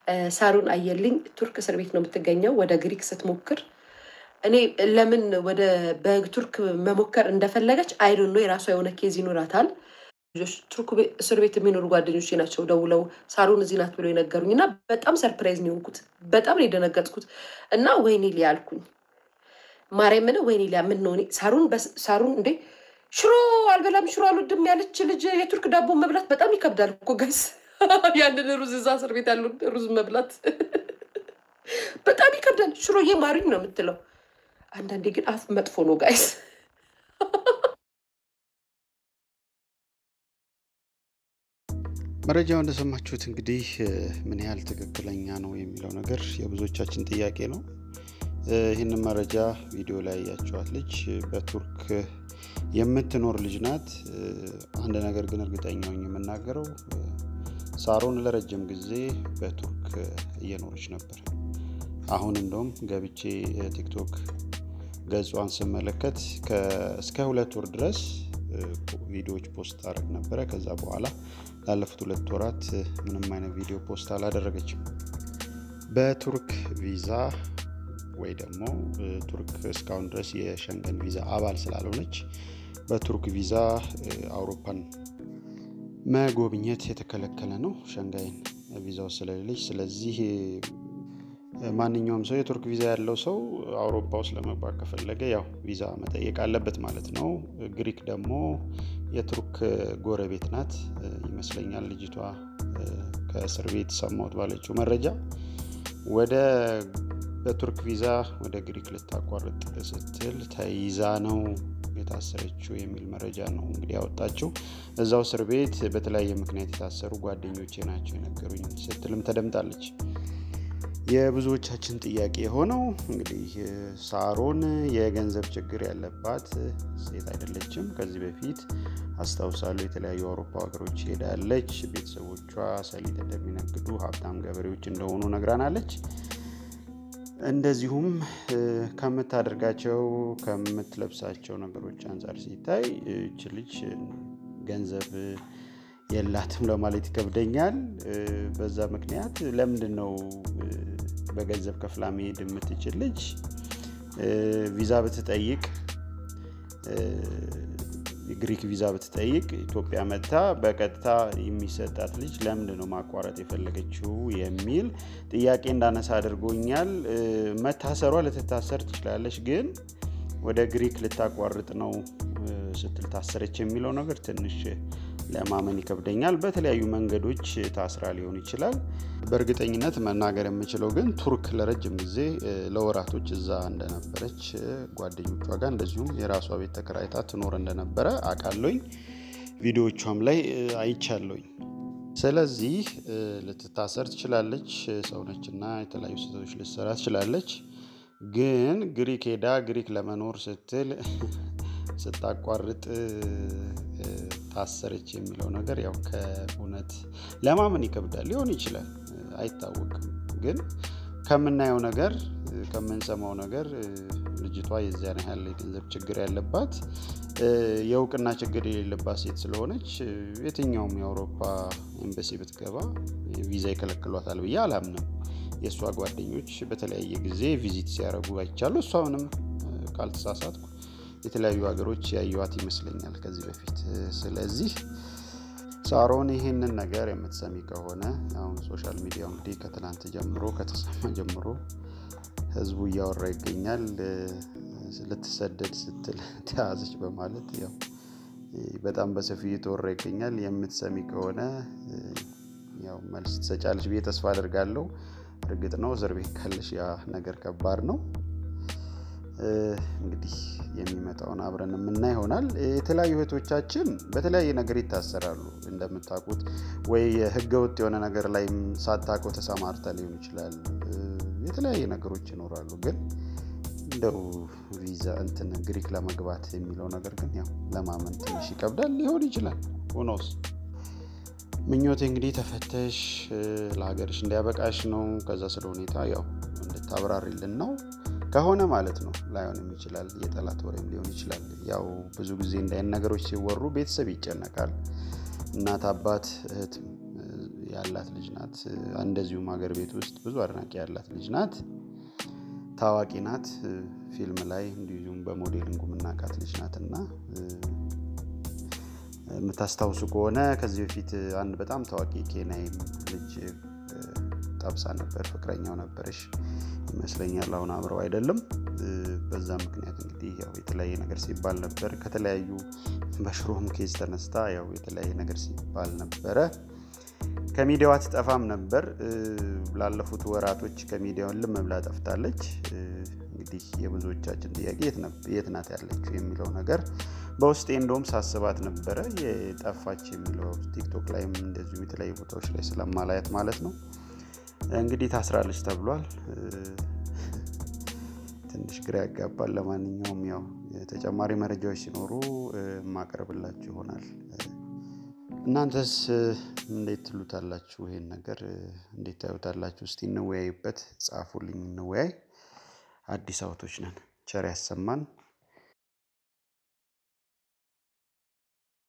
ሳሩን አየልኝ ቱርክ እስር ቤት ነው የምትገኘው። ወደ ግሪክ ስትሞክር እኔ ለምን ወደ በቱርክ መሞከር እንደፈለገች አይዶን ነው የራሷ የሆነ ኬዝ ይኖራታል። ልጆች ቱርክ እስር ቤት የሚኖሩ ጓደኞቼ ናቸው ደውለው ሳሩን እዚህ ናት ብሎ የነገሩኝ እና በጣም ሰርፕራይዝ ነው የሆንኩት። በጣም ነው የደነገጥኩት እና ወይኔ ሊያ አልኩኝ ማርያምን ወይኔ ሊያ ምን ነው እኔ ሳሩን ሳሩን እንዴ ሽሮ አልበላም ሽሮ አልወድም ያለች ልጅ የቱርክ ዳቦ መብላት በጣም ይከብዳል እኮ ጋይስ። ያንን ሩዝ እዛ እስር ቤት ያለው ሩዝ መብላት በጣም ይከብዳል። ሽሮዬ ማሪኝ ነው የምትለው። አንዳንዴ ግን አፍ መጥፎ ነው ጋይስ። መረጃው እንደሰማችሁት እንግዲህ ምን ያህል ትክክለኛ ነው የሚለው ነገር የብዙዎቻችን ጥያቄ ነው። ይህንን መረጃ ቪዲዮ ላይ ያያቸዋት ልጅ በቱርክ የምትኖር ልጅ ናት። አንድ ነገር ግን እርግጠኛ ሆኜ የምናገረው ሳሮን ለረጅም ጊዜ በቱርክ እየኖረች ነበር። አሁን እንደውም ገብቼ ቲክቶክ ገጿን ስመለከት እስከ ሁለት ወር ድረስ ቪዲዮዎች ፖስት አደረግ ነበረ። ከዛ በኋላ ላለፉት ሁለት ወራት ምንም አይነት ቪዲዮ ፖስት አላደረገችም። በቱርክ ቪዛ ወይ ደግሞ ቱርክ እስካሁን ድረስ የሸንገን ቪዛ አባል ስላልሆነች በቱርክ ቪዛ አውሮፓን መጎብኘት የተከለከለ ነው፣ ሸንጋይን ቪዛው ስለሌለች። ስለዚህ ማንኛውም ሰው የቱርክ ቪዛ ያለው ሰው አውሮፓ ውስጥ ለመግባት ከፈለገ ያው ቪዛ መጠየቅ አለበት ማለት ነው። ግሪክ ደግሞ የቱርክ ጎረቤት ናት ይመስለኛል። ልጅቷ ከእስር ቤት ሰማሁት ባለችው መረጃ ወደ በቱርክ ቪዛ ወደ ግሪክ ልታቋርጥ ስትል ተይዛ ነው የታሰረችው የሚል መረጃ ነው እንግዲህ ያወጣችው። እዛው እስር ቤት በተለያየ ምክንያት የታሰሩ ጓደኞቼ ናቸው የነገሩኝ ስትልም ተደምጣለች። የብዙዎቻችን ጥያቄ የሆነው እንግዲህ ሳሮን የገንዘብ ችግር ያለባት ሴት አይደለችም። ከዚህ በፊት አስታውሳለሁ የተለያዩ አውሮፓ ሀገሮች ሄዳለች። ቤተሰቦቿ ሰሊጥ እንደሚነግዱ ሀብታም ገበሬዎች እንደሆኑ ነግራናለች። እንደዚሁም ከምታደርጋቸው ከምትለብሳቸው ነገሮች አንጻር ሲታይ እች ልጅ ገንዘብ የላትም ለማለት ይከብደኛል። በዛ ምክንያት ለምንድን ነው በገንዘብ ከፍላ መሄድ የምትችል ልጅ ቪዛ ብትጠይቅ ግሪክ ቪዛ ብትጠይቅ ኢትዮጵያ መጥታ በቀጥታ የሚሰጣት ልጅ ለምንድን ነው ማቋረጥ የፈለገችው የሚል ጥያቄ እንዳነሳ አድርጎኛል። መታሰሯ ልትታሰር ትችላለች፣ ግን ወደ ግሪክ ልታቋርጥ ነው ስትል ታሰረች የሚለው ነገር ትንሽ ለማመን ይከብደኛል። በተለያዩ መንገዶች ታስራ ሊሆን ይችላል። በእርግጠኝነት መናገር የምችለው ግን ቱርክ ለረጅም ጊዜ ለወራቶች እዛ እንደነበረች ጓደኞቿ ጋር እንደዚሁም የራሷ ቤት ተከራይታ ትኖር እንደነበረ አውቃለሁኝ። ቪዲዮቿም ላይ አይቻለሁኝ። ስለዚህ ልትታሰር ትችላለች፣ ሰውነች እና የተለያዩ ስህተቶች ልትሰራ ትችላለች። ግን ግሪክ ሄዳ ግሪክ ለመኖር ስትል ስታቋርጥ ታሰረች የሚለው ነገር ያው ከእውነት ለማመን ይከብዳል። ሊሆን ይችላል አይታወቅም። ግን ከምናየው ነገር ከምንሰማው ነገር ልጅቷ የዚያን ያህል የገንዘብ ችግር ያለባት የእውቅና ችግር የሌለባት ሴት ስለሆነች የትኛውም የአውሮፓ ኤምባሲ ብትገባ ቪዛ ይከለክሏታል ብዬ አላምንም። የእሷ ጓደኞች በተለያየ ጊዜ ቪዚት ሲያደርጉ አይቻሉ። እሷ ምንም ካልተሳሳትኩ የተለያዩ ሀገሮች ያዩዋት ይመስለኛል ከዚህ በፊት። ስለዚህ ሳሮን ይህንን ነገር የምትሰሚ ከሆነ አሁን ሶሻል ሚዲያው እንግዲህ ከትናንት ጀምሮ ከተሰማ ጀምሮ ህዝቡ እያወራ ይገኛል። ልትሰደድ ስትል ተያዘች በማለት ያው በጣም በሰፊው እየተወራ ይገኛል። የምትሰሚ ከሆነ ያው መልስ ትሰጫለች ብዬ ተስፋ አደርጋለሁ። እርግጥ ነው እስር ቤት ካለሽ ያ ነገር ከባድ ነው። እንግዲህ የሚመጣውን አብረን የምና ይሆናል። የተለያዩ እህቶቻችን በተለያየ ነገር ይታሰራሉ። እንደምታውቁት ወይ ህገ ወጥ የሆነ ነገር ላይ ሳታውቀው ተሰማርተ ሊሆን ይችላል። የተለያየ ነገሮች ይኖራሉ። ግን እንደው ቪዛ እንትን ግሪክ ለመግባት የሚለው ነገር ግን ያው ለማመን ትንሽ ይከብዳል። ሊሆን ይችላል ሆኖስ ምኞቴ እንግዲህ ተፈተሽ ለሀገርሽ እንዲያበቃሽ ነው። ከዛ ስለ ሁኔታ ያው እንድታብራሪልን ነው ከሆነ ማለት ነው። ላይሆንም ይችላል የጠላት ወሬም ሊሆን ይችላል። ያው ብዙ ጊዜ እንዳይን ነገሮች ሲወሩ ቤተሰብ ይጨነቃል። እናት፣ አባት፣ እህት ያላት ልጅ ናት። እንደዚሁም ሀገር ቤት ውስጥ ብዙ አድናቂ ያላት ልጅ ናት። ታዋቂ ናት። ፊልም ላይ እንዲሁም በሞዴሊንጉ የምናውቃት ልጅ ናት እና የምታስታውሱ ከሆነ ከዚህ በፊት አንድ በጣም ታዋቂ ኬንያዊም ልጅ ጠብሳ ነበር። ፍቅረኛው ነበረሽ ይመስለኛል። አሁን አብረው አይደለም። በዛ ምክንያት እንግዲህ ያው የተለያየ ነገር ሲባል ነበር። ከተለያዩ በሽሮም ኬዝ ተነስታ ያው የተለያየ ነገር ሲባል ነበረ። ከሚዲያው አትጠፋም ነበር። ላለፉት ወራቶች ከሚዲያውን ልም ብላ ጠፍታለች። እንግዲህ የብዙዎቻችን ጥያቄ የት ናት ያለችው የሚለው ነገር በውስጤ እንደውም ሳስባት ነበረ። የጠፋች የሚለው ቲክቶክ ላይም እንደዚሁ የተለያዩ ቦታዎች ላይ ስለማላየት ማለት ነው። እንግዲህ ታስራለች ተብሏል። ትንሽ ግራ ያጋባል። ለማንኛውም ያው ተጨማሪ መረጃዎች ሲኖሩ ማቀርብላችሁ ይሆናል። እናንተስ እንዴት ትሉታላችሁ? ይሄን ነገር እንዴት ታዩታላችሁ? እስቲ እንወያይበት። ጻፉልኝ፣ እንወያይ። አዲስ አበቦች ነን። ቸር ያሰማን።